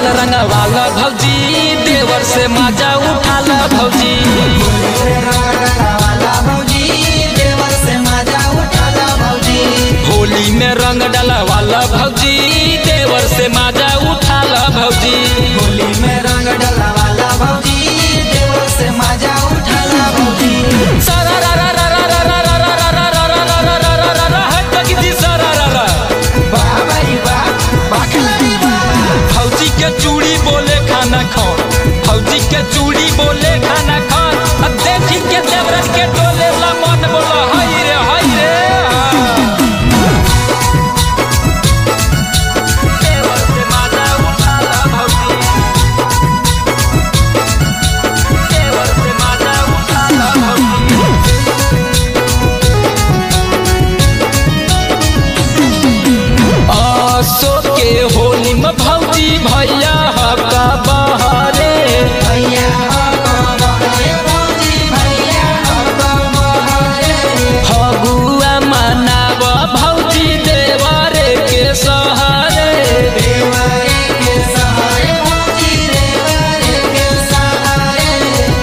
में रंगवाला भौजी देवर से मजा उठाला भौजी वाला भौजी देवर से मजा उठाला भौजी होली में रंग डलवाला भौजी देवर से मजा उठाला भौजी होली में रंग डला वाला भौजी देवर से मजा उठाला भौजी सारा रा रा रा रा रा रा रा रा रा रा रा रा रा रा रा रा रा हट तक जी सारा रा रा वाह भाई वाह बाखलारी वाह फौजी के चूड़ी बोले खाना खाओ फौजी के चूड़ी बोले खाना खाओ अब देखी के देवरज के टोले ला मन बोला हाय रे हाय रे देवर से माजा उठाला भौजी देवर से माजा उठाला भौजी आसो के होली में भौजी भैया हका बहारे भैया हको बहरे भौजी भैया हको बहरे फगुआ मनाव भौजी देवारे के सहारे देवरे के सहारे भौजी देवरे के सहारे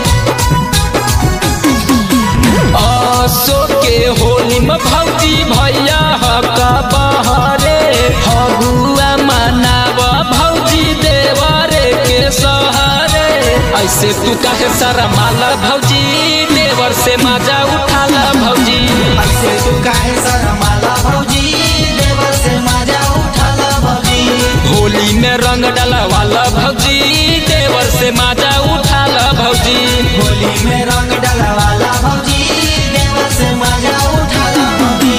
आसो के होली में भौजी भैया हका बहारे फगुआ मनाव भौजी देवारे के सहारे ऐसे तू काहे सारा माला भौजी देवर से मजा उठाला भौजी ऐसे तू काहे शरमाला भौजी देवर से मजा उठाला भौजी होली में रंग डलवाला भौजी देवर से मजा उठाला भौजी होली में रंग डला वाला भौजी देवर से मजा उठाला भौजी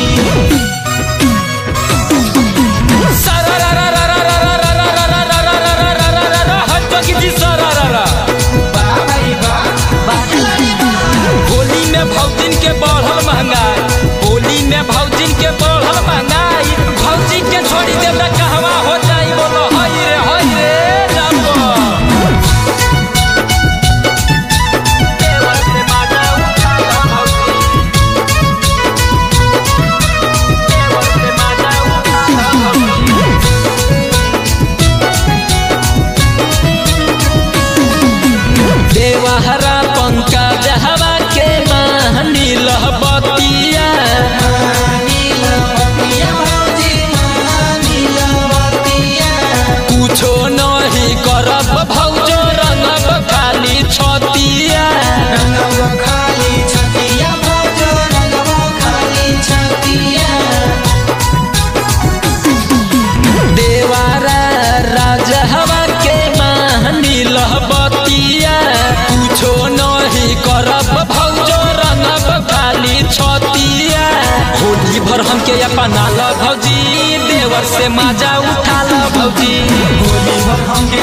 सारा रा रा रा रा रा रा रा रा रा रा रा रा रा रा रा रा रा हट जोगी जी सारा रा रा वाह भाई वाह बाखलारी वाह होली में भौजिन के बढ़ल महंगाई होली में भौजिन के बढ़ल महंगाई भौजी के छोड़ी देवरा कहवा हो जाई बोलो हाय रे हाय रे जाबो देवर से मजा उठाला भौजी देवर से मजा उठाला भौजी देवहरा पंकज हवा के महनी लहबतिया नील बतिया भौजी नील बतिया कुछो नहीं करब भौजो रंगब खाली छतिया रंगव खाली छतिया भौजो रंगव खाली छतिया देवारा राज हवा के महनी लहबतिया कुछो नहीं करब भौजो रंगब खाली छतिया होली भर हमके अपना ल भौजी देवर से मजा उठाला भौजी होली भर हमके